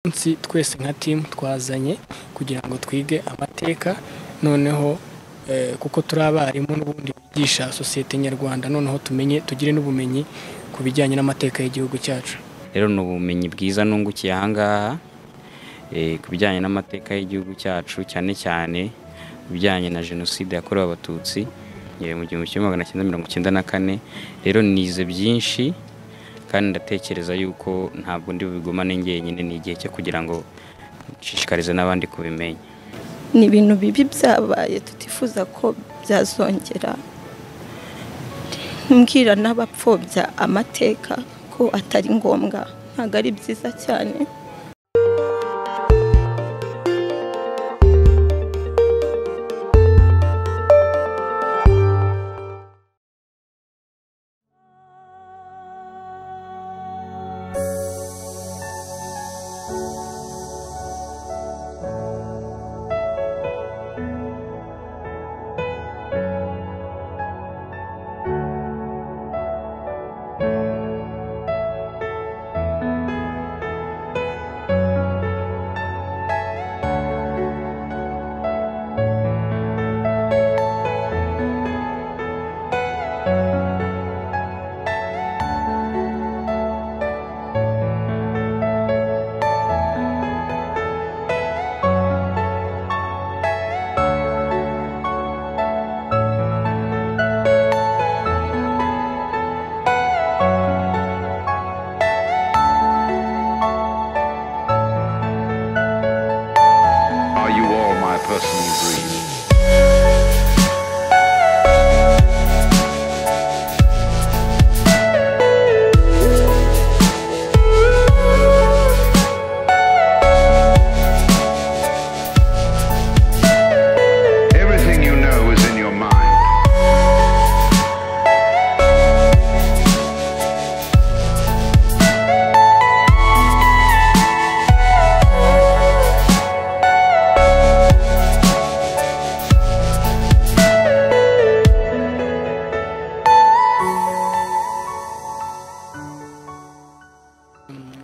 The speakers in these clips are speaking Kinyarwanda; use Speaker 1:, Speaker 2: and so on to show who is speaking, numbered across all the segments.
Speaker 1: munsi twese nka timu twazanye kugira ngo twige amateka noneho kuko turi abarimu n'ubundi bigisha sosiyete nyarwanda noneho tumenye tugire n'ubumenyi ku bijyanye n'amateka y'igihugu cyacu
Speaker 2: rero ni ubumenyi bwiza nungukiye ahangaha ku bijyanye n'amateka y'igihugu cyacu cyane cyane bijyanye na jenoside yakorewe abatutsi mu gihumbi kimwe magana cyenda mirongo icyenda na kane rero nize byinshi kandi ndatekereza yuko ntabwo ndi bubigumane njyenyine ni igihe cyo kugira ngo nshishikarize n'abandi kubimenya
Speaker 3: ni ibintu bibi byabaye tutifuza ko byazongera mbwira n'abapfobya amateka ko atari ngombwa ntabwo ari byiza cyane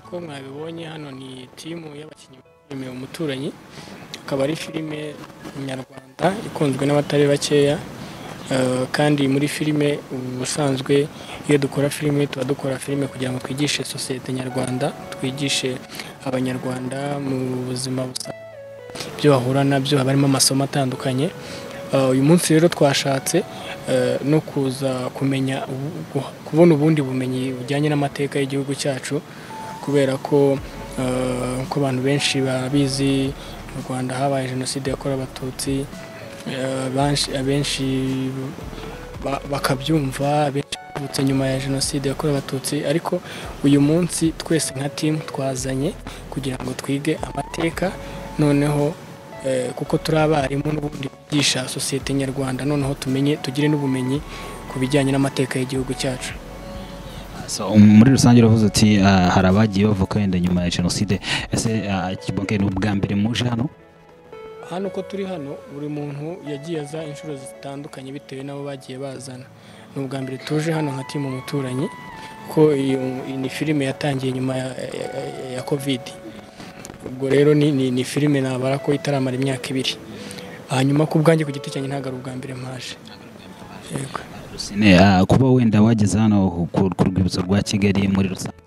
Speaker 1: uko mwabibonye hano ni timu y'abakinnyi filime umuturanyi akaba ari filime nyarwanda ikunzwe n'abatari bakeya kandi muri filime ubusanzwe iyo dukora filime tuba dukora filime kugira ngo twigishe sosiyete nyarwanda twigishe abanyarwanda mu buzima busanzwe ibyo bahura nabyo haba harimo amasomo atandukanye uyu munsi rero twashatse no kuza kumenya kubona ubundi bumenyi bujyanye n'amateka y'igihugu cyacu kubera ko uko abantu benshi babizi mu rwanda habaye jenoside yakorewe abatutsi abenshi bakabyumva abenshi bavutse nyuma ya jenoside yakorewe abatutsi ariko uyu munsi twese nka timu twazanye kugira ngo twige amateka noneho kuko turi abarimu n'ubundi bigisha sosiyete nyarwanda noneho tumenye tugire n'ubumenyi ku bijyanye n'amateka y'igihugu cyacu
Speaker 4: muri rusange uravuze uti hari abagiye bavuka wenda nyuma ya jenoside ese ni ubwa mbere muje hano
Speaker 1: hano uko turi hano buri muntu yagiye aza inshuro zitandukanye bitewe n'abo bagiye bazana ni ubwa mbere tuje hano nka timu umuturanyi ko iyo ni filime yatangiye nyuma ya kovidi ubwo rero ni filime nabara ko itaramara imyaka ibiri hanyuma ku bwanjye ku giti cyanjye ntabwo ari ubwa mbere mpaje yego
Speaker 4: kuba wenda wageze hano ku rwibutso rwa kigali muri rusange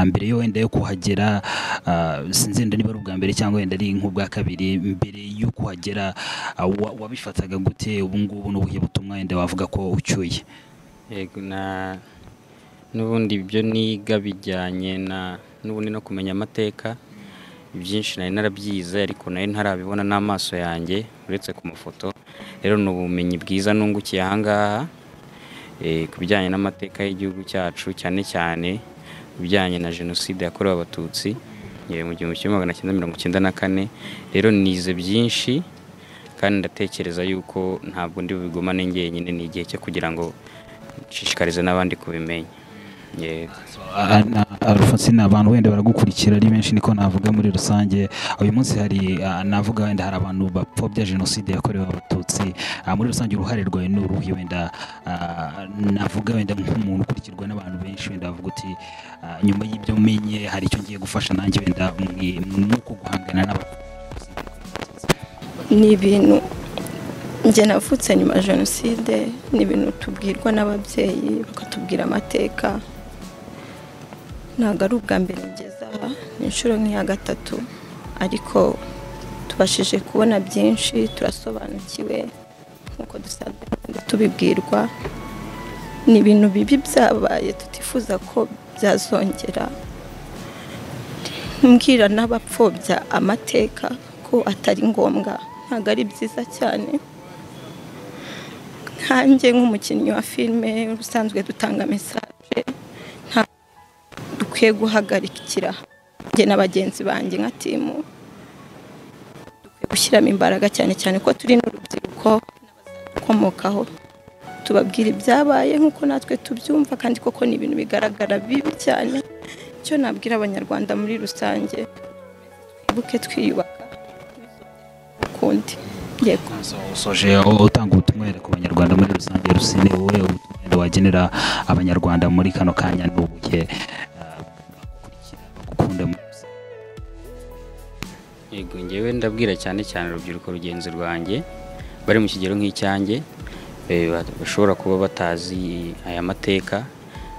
Speaker 4: mbere yo wenda yo kuhagera sinzi niba ari ubwa mbere cyangwa wenda ari nk'ubwa kabiri mbere yo kuhagera wabifataga gute ubu ngubu n'ubuhe butumwa wenda wavuga ko ucyuye
Speaker 2: yego n'ubundi ibyo niga bijyanye na n'ubundi no kumenya amateka ibyinshi nari narabyize ariko nari ntarabibona n'amaso yanjye uretse ku mafoto rero ni ubumenyi bwiza nungukiye ahangaha ku bijyanye n'amateka y'igihugu cyacu cyane cyane ibijyanye na jenoside yakorewe abatutsi mu gihumbi kimwe magana cyenda mirongo icyenda na kane rero nize byinshi kandi ndatekereza yuko ntabwo ndi bubigumane njyenyine ni igihe cyo kugira ngo nshishikarize n'abandi kubimenya yego
Speaker 4: Ah, na- Alphonsine abantu wenda baragukurikira ari benshi niko navuga muri rusange uyu munsi hari ah, navuga wenda hari abantu bapfobya jenoside yakorewe abatutsi Ah, muri rusange uruhare rwawe ni uruhe wenda ah, navuga wenda nk'umuntu ukurikirwa n'abantu benshi wenda bavuga uti ah, nyuma y'ibyo menye hari icyo ngiye gufasha nanjye wenda nuko guhangana n'abantu
Speaker 3: ni ibintu njye navutse nyuma ya jenoside ni ibintu tubwirwa n'ababyeyi bakatubwira amateka ntabwo ari ubwa mbere ngeze aha ni inshuro nk'iya gatatu ariko tubashije kubona byinshi turasobanukiwe nk'uko dusanzwe tugenda tubibwirwa ni ibintu bibi byabaye tutifuza ko byazongera mbwira n'abapfobya amateka ko atari ngombwa ntabwo ari byiza cyane nkanjye nk'umukinnyi wa filime usanzwe dutanga mesaje ntabwo dukwiye guhagarikira njye na bagenzi banjye nka timu dukwiye gushyiramo imbaraga cyane cyane ko turi n'urubyiruko n'abazadukomokaho tubabwira ibyabaye nk'uko natwe tubyumva kandi koko ni ibintu bigaragara bibi cyane icyo nabwira abanyarwanda muri rusange twibuke twiyubaka ukundi yego
Speaker 4: usoje u- utanga ubutumwa wenda ku banyarwanda muri rusange rusine wowe ubutumwa wenda wagenera abanyarwanda muri kano kanya ni ubuhe Ah, bagukurikira bagukunda muri rusange
Speaker 2: yego ngewe ndabwira cyane cyane urubyiruko rugenzi rwanjye bari mu kigero nk'icyanjye eh, ba- bashobora kuba batazi aya mateka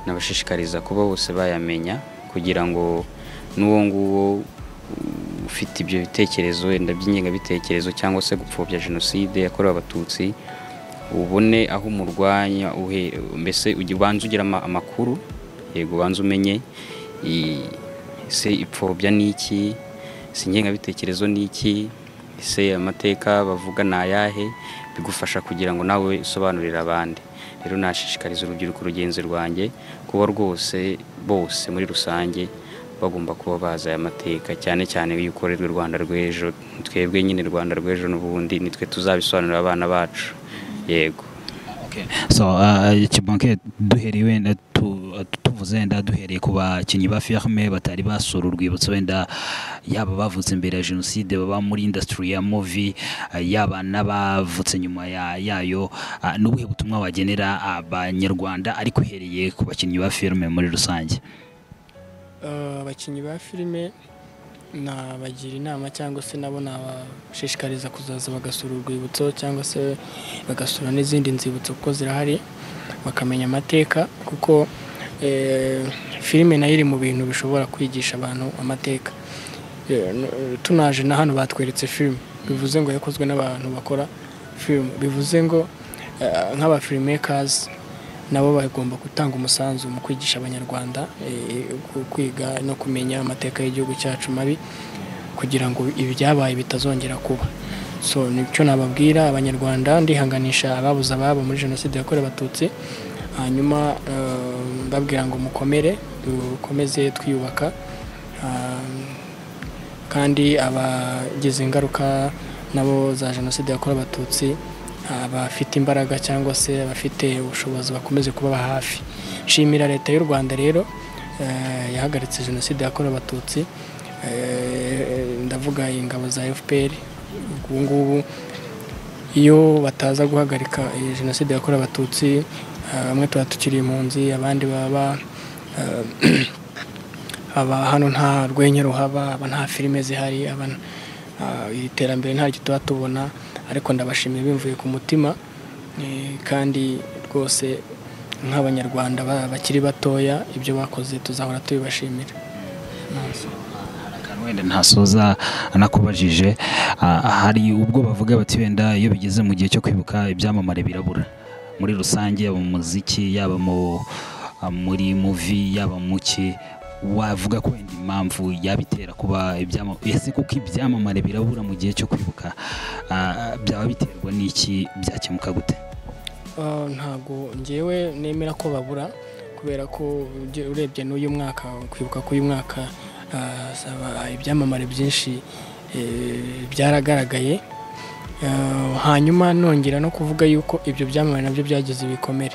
Speaker 2: nabashishikariza kuba bose bayamenya kugira ngo n'uwo nguwo uh, ufite ibyo bitekerezo wenda by'ingengabitekerezo cyangwa se gupfobya jenoside yakorewe abatutsi ubone aho umurwanya uhe- mbese ujya- ubanza ugira ama- amakuru yego ubanza umenye i- ese ipfobya ni iki ese ingengabitekerezo ni iki ese amateka bavuga ni ayahe bigufasha kugira ngo nawe usobanurire abandi rero nashishikariza urubyiruko rugenzi rwanjye kuba rwose bose muri rusange bagomba kuba bazi aya mateka cyane cyane yuko rero u Rwanda rw'ejo twebwe nyine Rwanda rw'ejo n'ubundi nitwe tuzabisobanurira abana bacu yego
Speaker 4: Okay. so ah, Kibanke duhereye wenda tu- ah, tuvuze wenda duhereye ku bakinnyi ba firme batari basura urwibutso wenda yaba bavutse imbere ya jenoside baba muri industry ya movie ah, yaba n'abavutse nyuma ya- yayo ah, ni ubuhe butumwa wagenera abanyarwanda ariko uhereye ku bakinnyi ba firme muri rusange
Speaker 1: Eh, abakinnyi ba filime nabagira inama cyangwa se nabo nabashishikariza kuzaza bagasura urwibutso cyangwa se bagasura n'izindi nzibutso kuko zirahari bakamenya amateka kuko eh, filime nayo iri mu bintu bishobora kwigisha abantu amateka Eh, n- eh, tunaje na hano batweretse filime bivuze ngo yakozwe n'abantu bakora filime bivuze ngo eh, nk'abafilimakers nabo bagomba gutanga umusanzu mu kwigisha abanyarwanda eh, ku- kwiga no kumenya amateka y'igihugu cyacu mabi kugira ngo ibyabaye bitazongera kuba so nicyo nababwira abanyarwanda ndihanganisha ababuze ababo muri jenoside yakorewe abatutsi hanyuma eh, mbabwira ngo mukomere dukomeze twiyubaka Ah, kandi abagize ingaruka nabo za jenoside yakorewe abatutsi abafite imbaraga cyangwa se abafite ubushobozi bakomeze kubaba hafi nshimira leta y'u rwanda rero eh, yahagaritse jenoside yakorewe abatutsi Eh, ndavuga ingabo za fpr ubu ngubu iyo bataza guhagarika iyi jenoside yakorewe abatutsi eh, bamwe tuba tukiri impunzi abandi baba eh, aba hano nta rwenya ruhaba aba nta filime zihari aba ah, iri terambere ntaryo tuba tubona ariko ndabashimiye bimvuye ku mutima eh, kandi rwose nk'abanyarwanda ba- bakiri batoya ibyo bakoze tuzahora tubibashimira
Speaker 4: akantu wenda ntasoza anakubajije ah, hari ubwo bavuga bati wenda iyo bigeze mu gihe cyo kwibuka ibyamamare birabura muri rusange yaba mu muziki yaba mu ah, muri muvi yaba mu ki wavuga ko wenda impamvu yabitera kuba ibyamamare ese kuko ibyamamare birabura mu gihe cyo kwibuka ah, byaba biterwa n'iki byakemuka gute
Speaker 1: Ah, ntabwo ngewe nemera ko babura kubera ko uje- urebye n'uyu mwaka kwibuka k'uyu mwaka ah, saba- ibyamamare byinshi eh, byaragaragaye Ah, hanyuma nongera no kuvuga yuko ibyo byamamare nabyo byagize ibikomere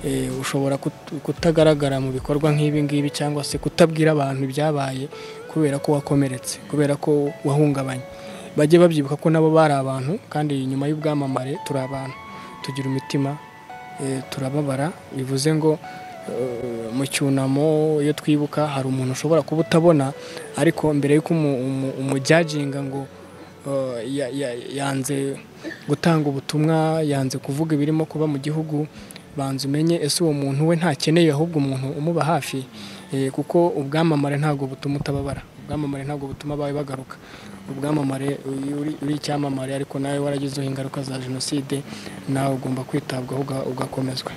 Speaker 1: eh, ushobora kut- kutagaragara mu bikorwa nk'ibi ngibi cyangwa se kutabwira abantu ibyabaye kubera ko wakomeretse kubera ko wahungabanye bajye babyibuka ko nabo bari abantu kandi nyuma y'ubwamamare turi abantu tugira imitima eh, turababara bivuze ngo eh, mu cyunamo iyo twibuka hari umuntu ushobora kuba utabona ariko mbere y'uko umu- umu- umujyajinga ngo eh, ya- ya- yanze gutanga ubutumwa yanze kuvuga ibirimo kuba mu gihugu banza umenye ese uwo muntu we ntakeneye ahubwo umuntu umuba hafi eh, kuko ubwamamare ntabwo butuma utababara ubwamamare ntabwo butuma abawe bagaruka ubwamamare iyo uri- uri icyamamare ariko nawe waragizeho ingaruka za jenoside nawe ugomba kwitabwaho uga- ugakomezwa